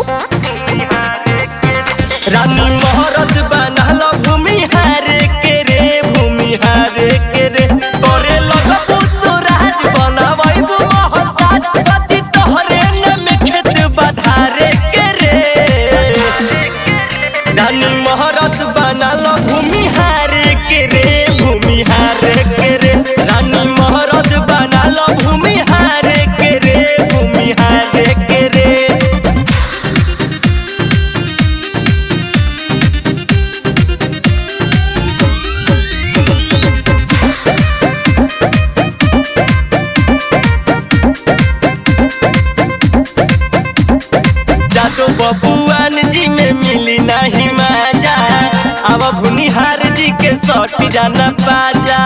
रानी मोहरत बनल भूमि हारे के रे भूमि हारे के रे तोरे लगबू तू राज बनावैबू महल ताज कति तोहरे नाम खेत बधारे के रे रानी मोहरत बनल भूमि हारे के रे भूमि हारे के रे रानी मोहरत बनल भूमि हारे के रे भूमि हारे के रे जादू बबुआन जी में मिली नहीं माजा अब भुनिहार जी के सट जाना बाजा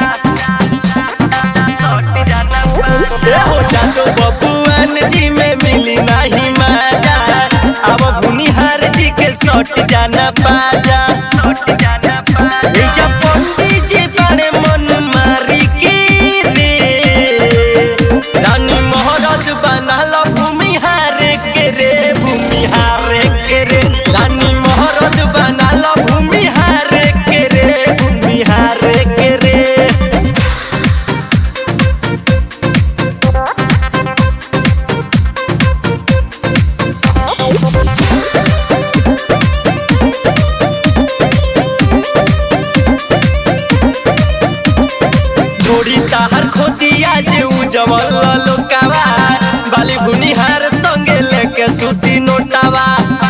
ए हो जादू बबुआन जी में मिली नहीं माजा अब भुनिहार जी के सट जाना बाजा ए जब पंडित जी बड़े मन मारी की रे रानी मोहरत बनल भूमि हारे के रे भूमि हारे के रे रानी मोहरत बनल भूमि हारे के रे भूमि हारे के रे जोड़ी ताहर खोतिया जे उजवल लोकावा बाली भुनिहार संगे लेके सुती नोटावा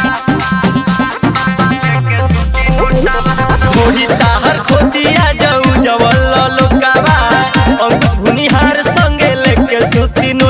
जोड़ी ताहर खोतिया जे उजवल लोकावा अंकुश भुनिहार संगे लेके सुती